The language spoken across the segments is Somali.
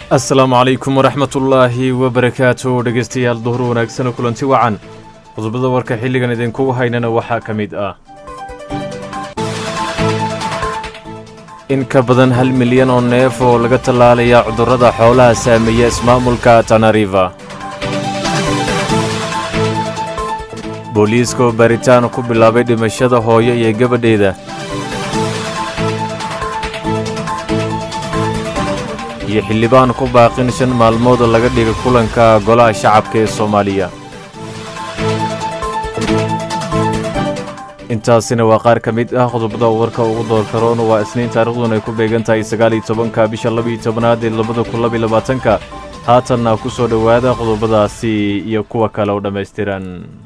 asalaamu calaykum waraxmatullaahi wabarakaatu dhegaystayaal duhur wanaagsan oo kulanti wacan qodobada warka xilligan idinkugu haynana waxaa ka mid ah in ka badan hal milyan oo neef oo laga tallaalaya cudurrada xoolaha saameeya ismaamulka tanariva booliiska oo baaritaan ku bilaabay dhimashada hooyo iyo gabadheeda iyo xildhibaan ku baaqin shan maalmood laga dhiga kulanka golaha shacabka ee soomaaliya intaasina waa qaar ka mid ah qodobada warka ugu doorkaroon waa isniin taarikhduna ay ku beegan tahay sagaal iyo tobanka bisha labaiyo tobanaad ee labada kun labaiyo labaatanka haatanna ku soo dhowaada qodobadaasi iyo kuwa kale oo dhammaystiran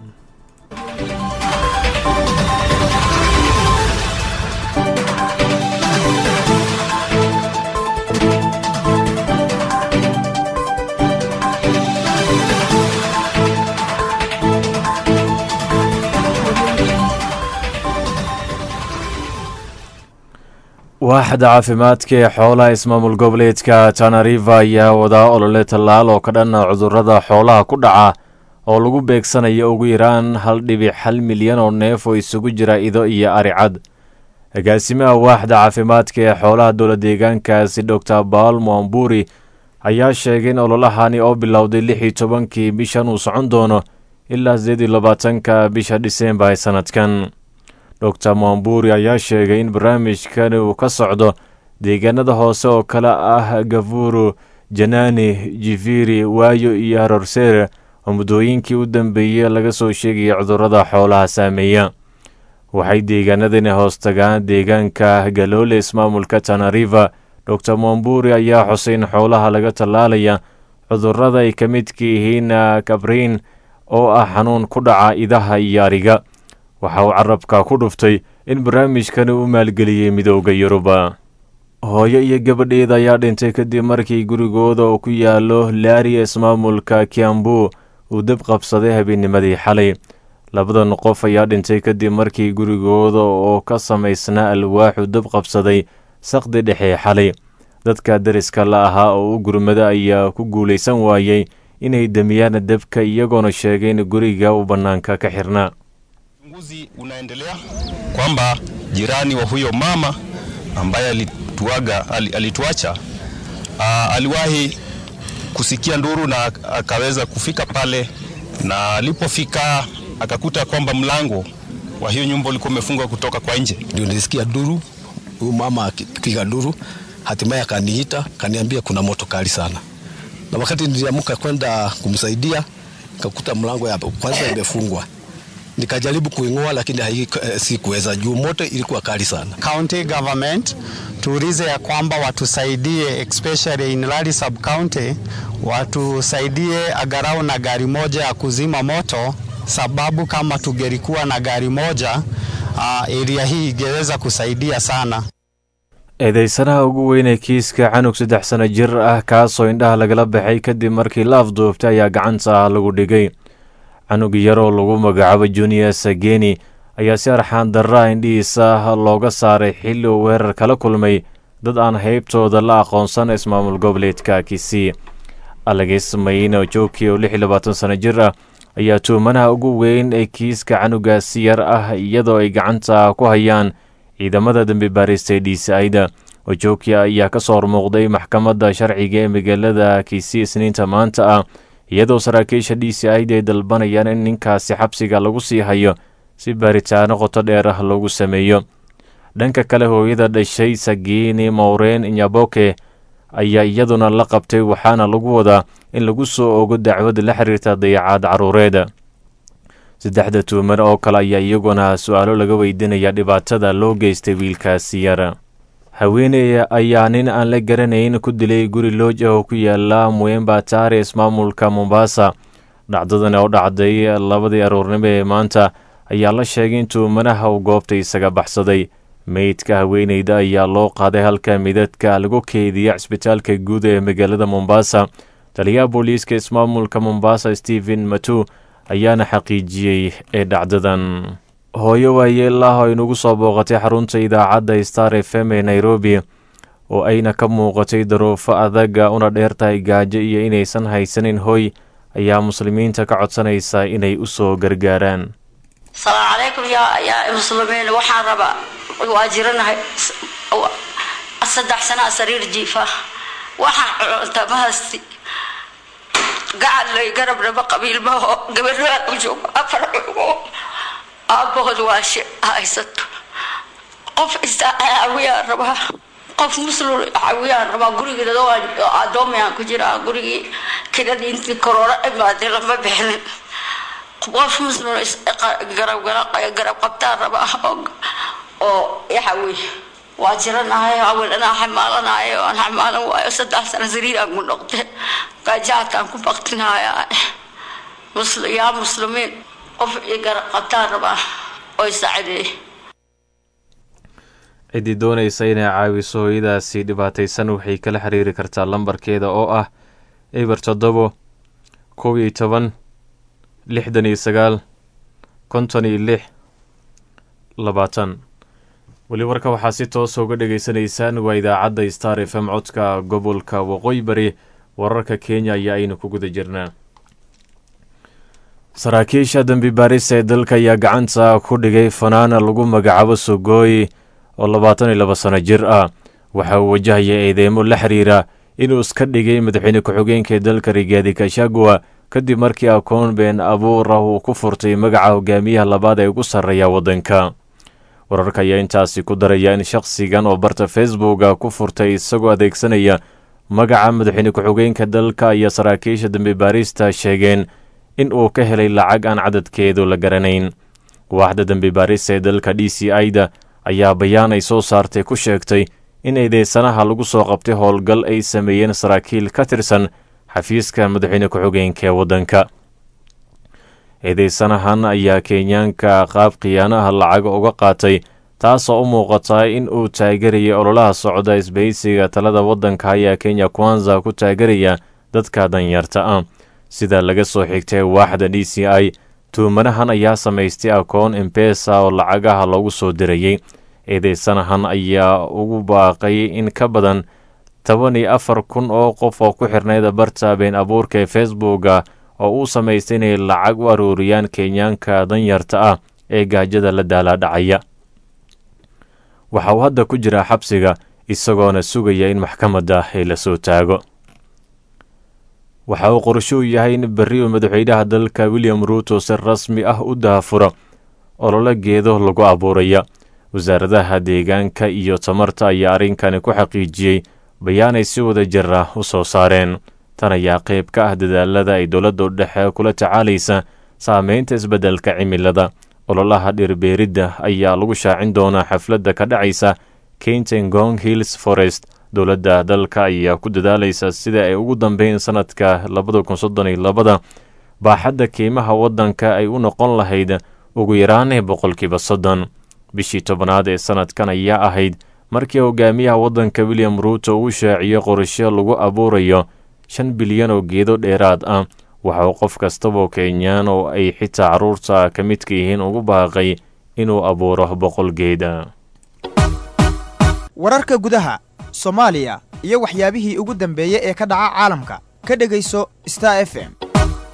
waaxda caafimaadka ee xoolaha ismaamul goboleedka tanariva ayaa wadaa olole tallaal oo ka dhan cudurrada xoolaha ku dhaca oo lagu beegsanayo ugu yaraan hal dhibic hal milyan oo neef oo isugu jira ido iyo aricad agaasimaha waaxda caafimaadka ee xoolaha dowla deegaankaasi doctor baal moamburi ayaa sheegay in ololahani oo bilowday lix iyo tobankii bishan uu socon doono ilaa sideed iyo labaatanka bisha dhiseembar ee sanadkan doctor moamburi ayaa sheegay in barnaamijkani uu ka socdo deegaanada hoose oo kale ah gafuru janani jifiri waayo iyo harorsere oo muddooyinkii u dambeeyey laga soo sheegaya cudurrada xoolaha saameeya waxay deegaanadani hoos tagaan deegaanka galoole ismaamulka tanariva doctor moamburi ayaa xusay in xoolaha laga tallaalaya cudurrada ay ka midka yihiin kabriin oo ah xanuun ku dhaca idaha iyo ariga waxa uu carabka ku dhuftay in barnaamijkani u maalgeliyey midooda yuruba hooyo iyo gabadheeda ayaa dhintay kadib markii gurigooda oo ku yaalo laariya ismaamulka kiambu uu dab qabsaday habeennimadii xalay labadan qof ayaa dhintay kadib markii gurigooda oo ka samaysnaa alwaaxu dab qabsaday saqdi dhexe xalay dadka dariska la ahaa oo u gurmada ayaa ku guulaysan waayey inay demiyaan dabka iyagoona sheegay in guriga uu bannaanka ka xirnaa Uchunguzi unaendelea kwamba jirani wa huyo mama ambaye alituaga alituacha uh, aliwahi kusikia nduru na akaweza kufika pale, na alipofika akakuta kwamba mlango wa hiyo nyumba ulikuwa umefungwa kutoka kwa nje. Ndio nilisikia duru, huyu mama akipiga duru, hatimaye akaniita kaniambia kuna moto kali sana, na wakati niliamka kwenda kumsaidia nikakuta mlango ya kwanza imefungwa nikajaribu kuing'oa lakini hai, sikuweza juu moto ilikuwa kali sana. County government tuulize ya kwamba watusaidie especially in Lari sub county, watusaidie agarau na gari moja ya kuzima moto, sababu kama tungelikuwa na gari moja uh, area hii ingeweza kusaidia sana. eedeysanaha ugu weyn ee kiiska canug saddex sano jir ah kaasoo indhaha lagala baxay kadib markii la afduubtay ayaa gacanta lagu dhigay canug yaroo lagu magacaabo junior sageni ayaa si arxaan darraa indhihiisa looga saaray xilli uu weerar kala kulmay dad aan haybtooda la aqoonsan ismaamul goboleedka kisii alagis mayno jooki oo lix iyo labaatan sano jir ah ayaa tuumanaha ugu weyn ee kiiska canugaasi yar ah iyadoo ay gacanta ku hayaan ciidamada dambi baarista ee dhiisa-ayda ojokia ayaa ka soo hormuuqday maxkamadda sharciga ee magaalada kisii isniinta maanta ah iyadoo saraakiisha d c id ay dalbanayaan in ninkaasi xabsiga lagu sii hayo si baaritaano qoto dheer ah loogu sameeyo dhanka kale hooyada dhashay sagini mowreen nyaboke ayaa iyaduna la qabtay waxaana lagu wadaa in lagu soo ogo dacwad la xiriirta dayacaad caruureed saddexda tuuman oo kale ayaa iyaguna su-aalo laga weydiinaya dhibaatada loo geystay wiilkaasi yar haweeney ayaa nin aan la garanayn ku dilay guri looj ah oo ku yaala muembatare ismaamulka mombasa dhacdadan oo dhacday labadii aroornimo ee maanta ayaa la sheegay in tuumanaha uu goobta isaga baxsaday meydka haweeneyda ayaa loo qaaday halka midadka lagu keediya cisbitaalka guud ee magaalada mombasa taliyaha booliiska ismaamulka mombasa stephen matu ayaana xaqiijiyey ee dhacdadan hooyo waayeelah oo inugu soo booqatay xarunta idaacadda star f m ee nairobi oo ayna ka muuqatay daruufo adaga una dheertahay gaajo iyo inaysan haysanin hoy ayaa muslimiinta ka codsanaysa inay u soo gargaaraan asalaamu calaykum yaa yaa muslimiin waxaan rabaa waa jiranahay saddex sanaa sariir jiifa waxaan cunta ma haysti gacan lay garabnaba qabiilmaho gabadhaa u joogo afar cugo aabahood waa shi haysato qof isaa caawiyaan rabaa qof muslim caawiyaan rabaa gurigeeda addoomayaan ku jiraa gurigii kiradii intii koroona imaadee lama bixinin qof muslim garab qabtaan rabaa oo yaxawey waa jiranahay hawel anaa xamaalanayo aan xamaalan waayo saddex sano sariiraan ku noqde gaajahataan ku baktinaya yaa muslimiin qof i garab qabtaan rabaa oo isaacideey ciddii doonaysa inay caawiso hooyadaasi dhibaataysan waxay kala xiriiri kartaa lambarkeeda oo ah eber toddobo kow iyo toban lixdan iyo sagaal konton iyo lix labaatan weli warka waxaa si toosa uga dhagaysanaysaan waa idaacadda star f m codka gobolka waqooyi bari wararka kenya ayaa aynu ku guda jirnaa saraakiisha dembi baaris ee dalka ayaa gacanta ku dhigay fanaana lagu magacaabo sogooy oo labaatan iyo laba sano jir ah waxa uu wajahaya eedeymo la xiriira inuu iska dhigay madaxweyne ku-xigeenka ee dalka rigaadi kashagwa kadib markii akoon been abuur ah uu ku furtay magaca hogaamiyaha labaad ee ugu sarreeya waddanka wararka ayaa intaasi ku daraya in shakhsigan oo barta facebooka ku furtay isagoo adeegsanaya magaca madaxweyne ku-xigeenka dalka iyo saraakiisha dembi baarista sheegeen in uu ka helay lacag aan cadadkeedu la garanayn waaxda dembi baarista ee dalka d c i-da ayaa bayaan ay soo saartay ku sheegtay in eedeysanaha lagu soo qabtay howlgal ay sameeyeen saraakiil ka tirsan xafiiska madaxweyne ku-xigeenka ee waddanka eedeysanahan ayaa kenyaanka qaab khiyaanaha lacaga uga qaatay taasoo u muuqata in uu taageeraya ololaha socda isbahaysiga talada waddanka ayaa kenya kwanza ku taageeraya dadka danyarta ah sida laga soo xigtay waaxda d c i tuumanahan ayaa samaystay akoon embesa oo lacagaha loogu soo dirayey eedeysanahan ayaa ugu baaqay in ka badan toban iyo afar kun oo qof oo ku xirnayd barta been abuurka ee facebooka oo uu samaystay inay lacag u aruuriyaan kenyaanka danyarta ah ee gaajada la daalaadhacaya waxa uu hadda ku jiraa xabsiga isagoona sugaya in maxkamadda ay la soo taago waxa uu qorsho u yahay in berri uu madaxweynaha dalka william ruuto si rasmi ah u daafuro ololo geedo lagu abuuraya wasaaradaha deegaanka iyo tamarta ayaa arrinkani ku xaqiijiyey bayaanay si wada jir ah u soo saareen tan ayaa qayb ka ah dadaalada ay dowladda udhexe kula tacaalaysa saameynta isbeddelka cimilada ololaha dhirbeeridda ayaa lagu shaacin doonaa xafladda ka dhacaysa kentengong hills forest dowladda dalka ayaa ku dadaalaysa sida ay ugu dambeyn sanadka labada kun soddon iyo labada baaxadda qiimaha waddanka ay u noqon lahayd ugu yaraanee boqolkiiba soddon bishii tobanaad ee sanadkan ayaa ahayd markii hogaamiyaha waddanka william ruuto uu shaaciyo qorshe lagu abuurayo shan bilyan oo geedo dheeraad ah waxa uu qof kastaba kenyaan oo ay xitaa carruurta ka midka yihiin ugu baaqay inuu abuuro boqol geeda wararka gudaha soomaaliya iyo waxyaabihii ugu dambeeyey ee ka dhaca caalamka ka dhegayso star f m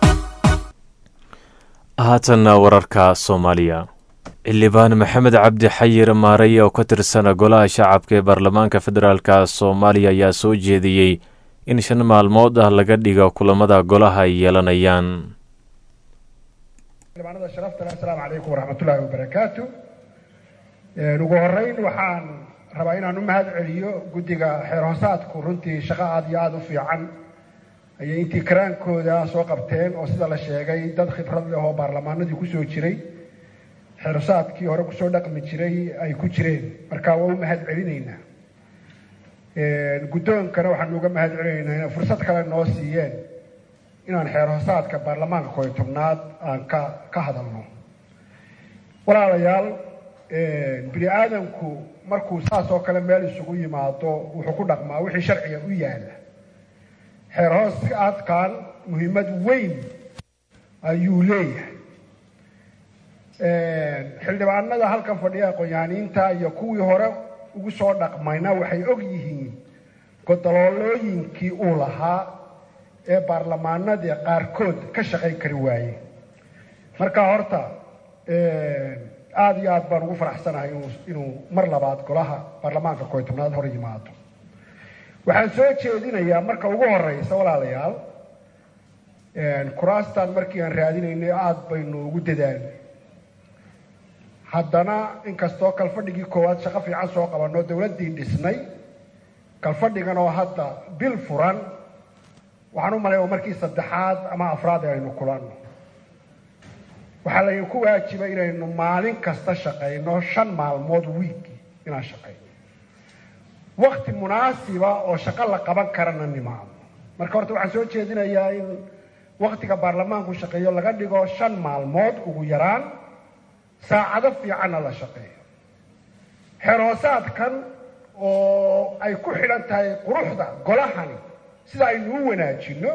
haatanna wararka soomaaliya xildhibaan maxamed cabdi xayir maarey oo ka tirsan golaha shacabka ee baarlamaanka federaalka soomaaliya ayaa soo jeediyey in shan maalmood ah laga dhigo kulamada golaha ay yeelanayaan xildhibaanada sharafta leh asalaamu calaykum waraxmatullaahi wabarakaatu ugu horeyn waxaan rabaa inaan u mahad celiyo guddiga xeer hoosaadku runtii shaqo aada iyo aada u fiican ayay intii karaankooda soo qabteen oo sida la sheegay dad khibrad leh oo baarlamaanadii kusoo jiray xeer hoosaadkii hore kusoo dhaqmi jiray ay ku jireen marka waa u mahad celinaynaa guddoonkana waxaan uga mahad celinaynaa inay fursad kale noo siiyeen inaan xeer hoosaadka baarlamaanka kooyo tobnaad aan ka ka hadalno walaalayaal bini aadamku markuu saas oo kale meel isugu yimaado wuxuu ku dhaqmaa wixii sharciga u yaala xeer hoosaadkan muhiimad weyn ayuu leeyahay xildhibaanada halkan fadhiya aqoonyaaniinta iyo kuwii hore ugu soo dhaqmayna waxay og yihiin godoloolooyinkii uu lahaa ee baarlamaanadii qaarkood ka shaqayn kari waayey marka horta aada iyo aad baan ugu faraxsanahay inuu inuu mar labaad golaha baarlamaanka kooy tobnaad hor yimaado waxaan soo jeedinayaa marka ugu horeysa walaalayaal kuraastan markii aan raadinaynay aada baynu ugu dadaalnay haddana inkastoo kalfadhigii koowaad shaqo fiican soo qabanoo dowladdii dhisnay kalfadhigan oo hadda bil furan waxaan u malay oo markii saddexaad ama afraad ee aynu kulanno waxaa laydinku waajiba inaynu maalin kasta shaqayno shan maalmood wiiki inaan shaqayno wakti munaasiba oo shaqo la qaban karana nimaado marka horta waxaan soo jeedinayaa in waktiga baarlamaanku shaqeeyo laga dhigo shan maalmood ugu yaraan saacado fiicanna la shaqeeyo xeroosaadkan oo ay ku xidhan tahay quruxda golahani sida aynu u wanaajino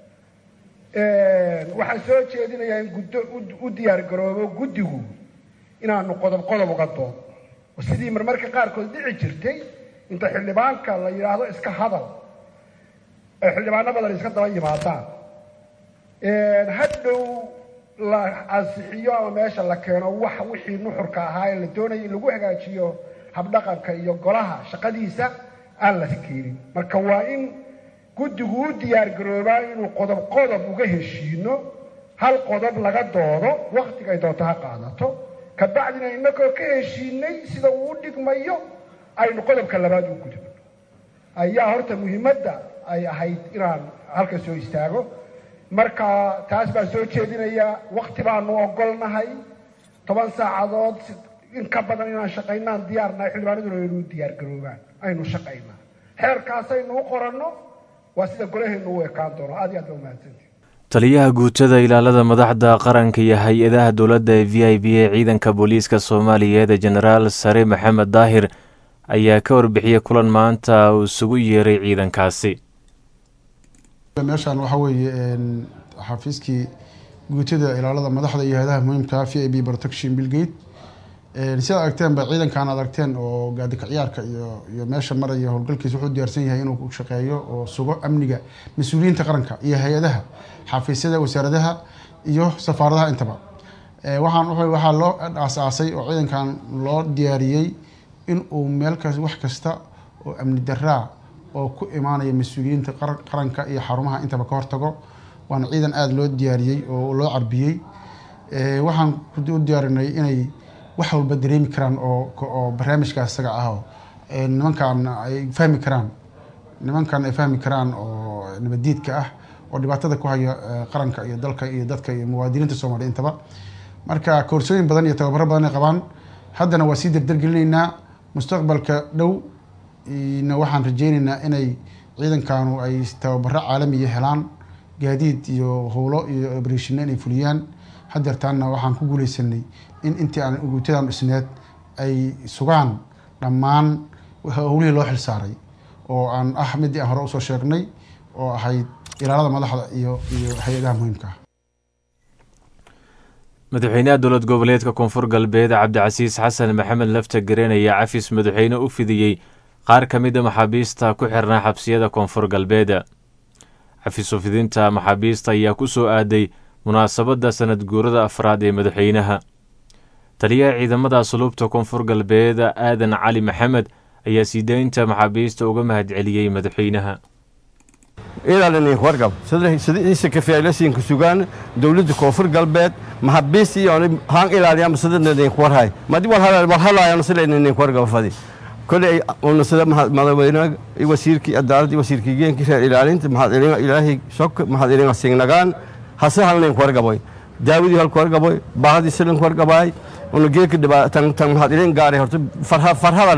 waxaan soo jeedinayaa in guddo u diyaar garoobo guddigu inaanu qodob qodob uga doodo oo sidii marmarka qaarkood dhici jirtay inta xildhibaanka la yidhaahdo iska hadal ay xildhibaano badan iska daba yimaadaan hadhow la ansixiyo ama meesha la keeno wax wixii nuxurka ahaa ee la doonaya in lagu hagaajiyo habdhaqanka iyo golaha shaqadiisa aan la keenin marka waa in guddigu u diyaar garoobaa inuu qodob qodob uga heshiino hal qodob laga doodo waktiga ay doonto ha qaadato kabacdina inagoo ka heshiinay sida uu u dhigmayo aynu qodobka labaad u gudubno ayaa horta muhiimadda ay ahayd inaan halka soo istaago marka taas baan soo jeedinayaa wakti baanu ogolnahay toban saacadood in ka badan inaan shaqaynaan diyaarnahay xildhibaanaduna aynu diyaar garoobaan aynu shaqaynaa xeerkaasaynu u qoranno waa sida golahaynu u ekaan doono aad iyo aad baa umahadsantii taliyaha guutada ilaalada madaxda qaranka iyo hay-adaha dowladda ee v i b ee ciidanka booliiska soomaaliyeed ee jenaraal sare maxamed daahir ayaa ka warbixiyey kulan maanta uu isugu yeeray ciidankaasi meeshaan waxaa weeye xafiiskii guutada ilaalada madaxda iyo hay-adaha muhiimka v i b protection billgate sidaad aragteen ba ciidankan aad aragteen oo gaadika ciyaarka iyo iyo meesha maraya howlgalkiisa wuxuu diyaarsan yahay inuu shaqeeyo oo sugo amniga mas-uuliyiinta qaranka iyo hay-adaha xafiisyada wasaaradaha iyo safaaradaha intaba waxaan waxaa loo aasaasay oo ciidankan loo diyaariyey in uu meel kas wax kasta oo amni daraa oo ku imaanaya mas-uuliyiinta qaranka iyo xarumaha intaba ka hortago waana ciidan aada loo diyaariyey oo loo carbiyey waxaan u diyaarinay inay wax walba dareemi karaan oo oo barnaamijka isaga ah oo nimankan ay fahmi karaan nimankan ay fahmi karaan oo nabadiidka ah oo dhibaatada ku haya qaranka iyo dalka iyo dadka iyo muwaadiniinta soomaaliya intaba marka koorsooyin badan iyo tababaro badan ay qabaan haddana waa sii dardargelinaynaa mustaqbalka dhow na waxaan rajeyneynaa inay ciidankanu ay tababaro caalamiya helaan gaadiid iyo howlo iyo obreshino inay fuliyaan hadeertaanna waxaan ku guuleysanay in intii aan guutadan dhisneed ay sugaan dhammaan howlihii loo xilsaaray oo aan ah midii aan hore usoo sheegnay oo ahayd ilaalada madaxda iyo iyo hay-adaha muhiimka ah madaxweynaha dowlad goboleedka koonfur galbeed cabdicasiis xasan maxamed lafta gareen ayaa cafis madaxweyne u fidiyey qaar ka mida maxaabiista ku xirnaa xabsiyada koonfur galbeed cafis ufidinta maxaabiista ayaa ku soo aaday munaasabadda sanad guurada afraad ee madaxweynaha taliyaha ciidamada asluubta koonfur galbeed aadan cali maxamed ayaa sii daynta maxaabiista uga mahadceliyey madaxweynaha ilaalini wargab sidisa kafeelasiinka sugaan dowladda koonfur galbeed maxaabiistii haan ilaaliya sidadnin warhay madi warhalaayana silaynin wargab fadi koley una sida madaxweyne wasiirkii cadaaladii wasiirkii geenkii reer ilaalinta maxaad ilina ilaahay sok maxaad ilina singnagaan hase halnin wargaboy daawadii halku wargaboy baahadii silinku wargabaay una geedka dhibaatan tan maxaad ilin gaaray horta farhada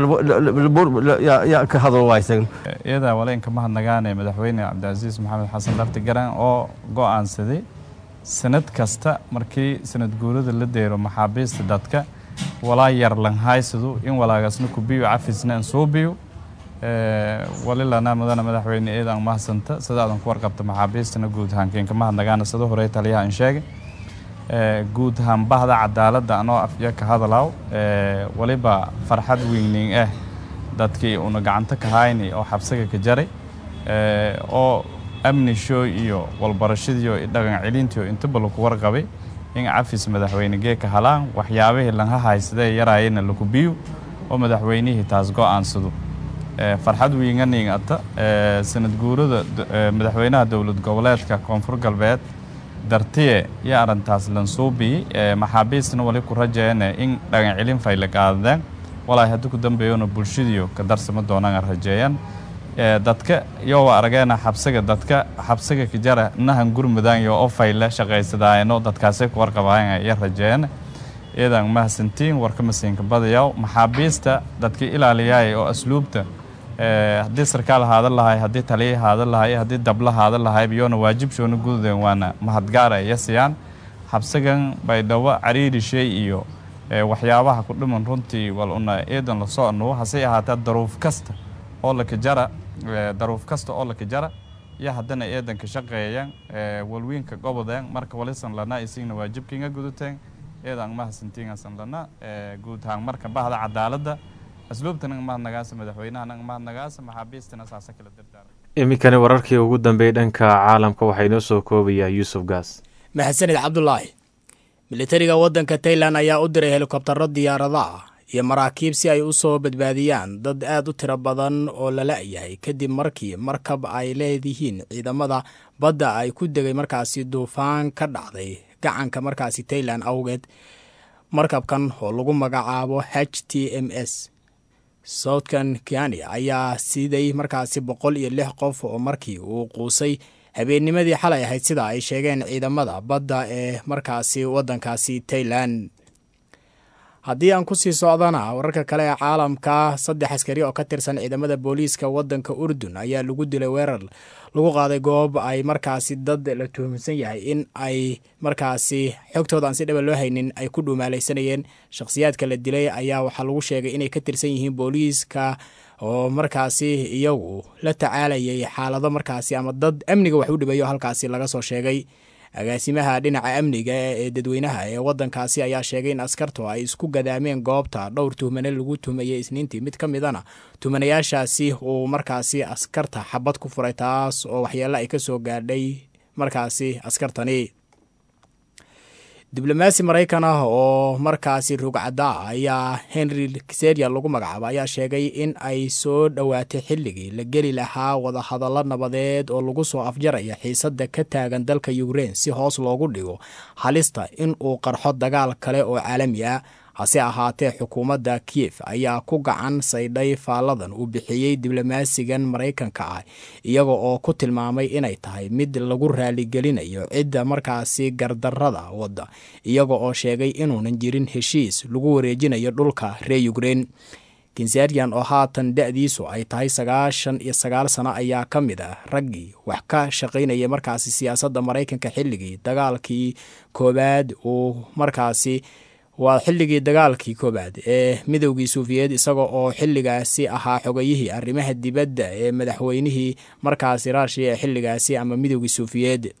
yaa ka hadal waysan iyada waleenka mahadnagaane madaxweyne cabdicasiis maxamed xasan lafti garan oo go'aansaday sanad kasta markii sanad guurada la deero maxaabiista dadka walaa yar lanhaysadu in walaagasna kubiyo cafisna an soo biyo walilana mudana madaxweyne eedan mahadsanta sidaadan ku warqabta maxaabiistana guud ahaankiinka mahadnagaana sida hore taliyaha in sheegay guud ahaan bahda cadaaladda anoo afya ka hadalaaw waliba farxad weynin ah dadkii una gacanta ka hayni oo xabsiga ka jaray oo amnisho iyo walbarashadiiyo dhaqan celintiio intaba laku warqabay in cafis madaxweyne geeka halaan waxyaabihii lanha haysadee yaraayana laku biyo oo madaxweynihii taas go-aansado farxad wiinganing ata sanad guurada madaxweynaha dowlad goboleedka koonfur galbeed dartiye iyo arrintaas lansuubii maxaabiistna wali ku rajeeyane in dhaqan celin fayle qaadadeen walaahi haddii ku dambeeyona bulshadiyo ka darsama doonaan rajeeyaan dadka iyo arageena xabsiga dadka xabsiga kijara nahan gurmudaan iyo oo fayle shaqaysadaayno dadkaasay ku warqabaayan iyo rajeeyaan iyadan mahadsantiin warka masiinka badayaw maxaabiista dadka ilaaliyaay oo asluubta haddii sarkaal haadan lahay haddii taliya haadan lahay haddii dabla haadan lahay iyoona waajibshoona gududeen waana mahadgaara iyo siyaan xabsigan baydhabo cariirishay iyo waxyaabaha ku dhiman runtii wal una eedan la socono hase ahaatee daruuf kasta oo la kajara daruuf kasta oo la kajara iyo haddana eedanka shaqeeyaan walwiinka gobodeen marka walisan lana isigna waajibkiinga guduteen eedan mahadsantiingasan lana guud ahaan marka bahda cadaaladda asluubtana mahadnagaasa madaxweynahana mahadnagaasa maxaabiistana saasa kala dardaara iminkani wararkii ugu dambeeyey dhanka caalamka waxaa inoo soo koobayaa yuusuf gaas mahadsanid cabdulaahi militariga waddanka tailan ayaa u diray helikobtaro diyaarada ah iyo maraakiib si ay u soo badbaadiyaan dad aad u tiro badan oo la la-yahay kadib markii markab ay leedihiin ciidamada badda ay ku degay markaasi duufaan ka dhacday gacanka markaasi tailan awgeed markabkan oo lagu magacaabo h t m s southkan kiani ayaa siday markaasi boqol iyo lix qof oo markii uu quusay habeennimadii xalay ahayd sida ay sheegeen ciidamada badda ee markaasi waddankaasi tailan haddii aan kusii socdana wararka kale ee caalamka saddex askari oo ka tirsan ciidamada booliiska waddanka urdun ayaa lagu dilay weerar lagu qaaday goob ay markaasi dad la tuhumsan yahay in ay markaasi xogtooda aan si dhaba loo haynin ay ku dhumaalaysanayeen shakhsiyaadka la dilay ayaa waxaa lagu sheegay inay ka tirsan yihiin booliiska oo markaasi iyagu la tacaalayay xaalado markaasi ama dad amniga wax u dhibayo halkaasi laga soo sheegay agaasimaha dhinaca amniga ee dadweynaha ee wadankaasi ayaa sheegay in askartu ay isku gadaameen goobta dhowr tuhmane lagu tuhmayay isniintii mid ka midana tuhmanayaashaasi uu markaasi askarta xabad ku furay taas oo waxyeelo ay kasoo gaadhay markaasi askartani diblomaasi maraykan ah oo markaasi rugcadda ah ayaa henry kiseria lagu magacaabo ayaa sheegay in ay soo dhowaatay xilligii la geli lahaa wadahadallo nabadeed oo lagu soo afjaraya xiisadda ka taagan dalka ukrein si hoos loogu dhigo halista in uu qarxo dagaal kale oo caalami ah hase ahaatee xukuumadda kiyef ayaa ku gacan saydhay faalladan uu bixiyey diblomaasigan maraykanka ah iyaga oo ku tilmaamay inay tahay mid lagu raaligelinayo cidda markaasi gardarrada wadda iyaga oo sheegay inuunan jirin heshiis lagu wareejinayo dhulka reer ukrein kinsarian oo haatan da-diisu ay tahay sagaashan iyo sagaal sano ayaa ka mid ah raggii wax ka shaqaynaya markaasi siyaasadda maraykanka xilligii dagaalkii koowaad uu markaasi waa xilligii dagaalkii koowaad ee midowgii suufiyeed isaga oo xilligaasi ahaa xogayihii arrimaha dibadda ee madaxweynihii markaasi raashiya ee xilligaasi ama midowgii suufiyeed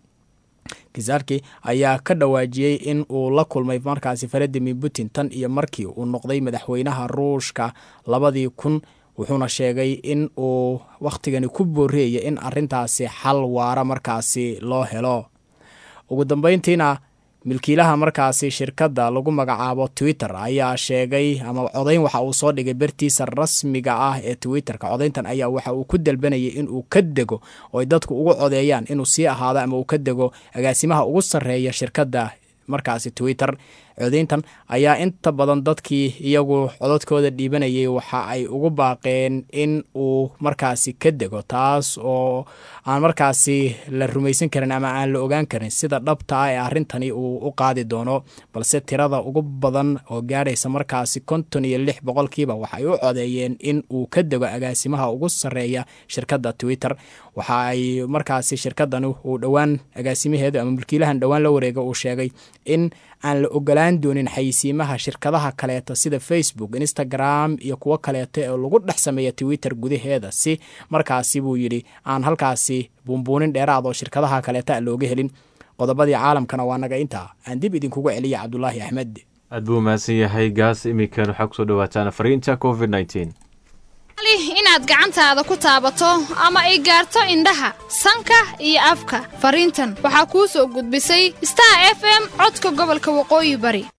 kisarki ayaa ka dhawaajiyey in uu la kulmay markaasi valadimir putin tan iyo markii uu noqday madaxweynaha ruushka labadii kun wuxuuna sheegay in uu wakhtigani ku booreeyay in arintaasi xal waara markaasi loo helo ugu dambeyntiina milkiilaha markaasi shirkadda lagu magacaabo twitter ayaa sheegay ama codayn waxa uu soo dhigay bartiisa rasmiga ah ee twitterka codayntan ayaa waxa uu ku dalbanayay inuu ka dego oo ay dadku ugu codeeyaan inuu sii ahaado ama uu ka dego agaasimaha ugu sarreeya shirkadda markaasi twitter codayntan ayaa inta badan dadkii iyagu codadkooda dhiibanayay waxa ay ugu baaqeen in uu markaasi ka dego taas oo aan markaasi la rumaysan karin ama aan la ogaan karin sida dhabta ah ee arrintani uu u qaadi doono balse tirada ugu badan oo gaadhaysa markaasi konton iyo lix boqolkiiba waxay u codeeyeen in uu ka dego agaasimaha ugu sarreeya shirkadda twitter waxa ay markaasi shirkadani uu dhowaan agaasimaheedu ama mulkiilahan dhowaan la wareega uu sheegay in aan la ogolaan doonin xayisiimaha shirkadaha kaleeta sida facebook instagram iyo kuwo kaleeta oo lagu dhex sameeya twitter gudaheeda si markaasi buu yidhi aan halkaasi buunbuunin dheeraad oo shirkadaha kaleeta looga helin qodobadii caalamkana waa naga intaa aan dib idinkugu celiya cabdulaahi axmed aad buu mahadsan yahay gaas iminkan waxaa kusoo dhawaataan fariinta covid nteen aad gacantaada ku taabato ama ay gaarto indhaha sanka iyo afka fariintan waxaa kuu soo gudbisay star f m codka gobolka waqooyi bari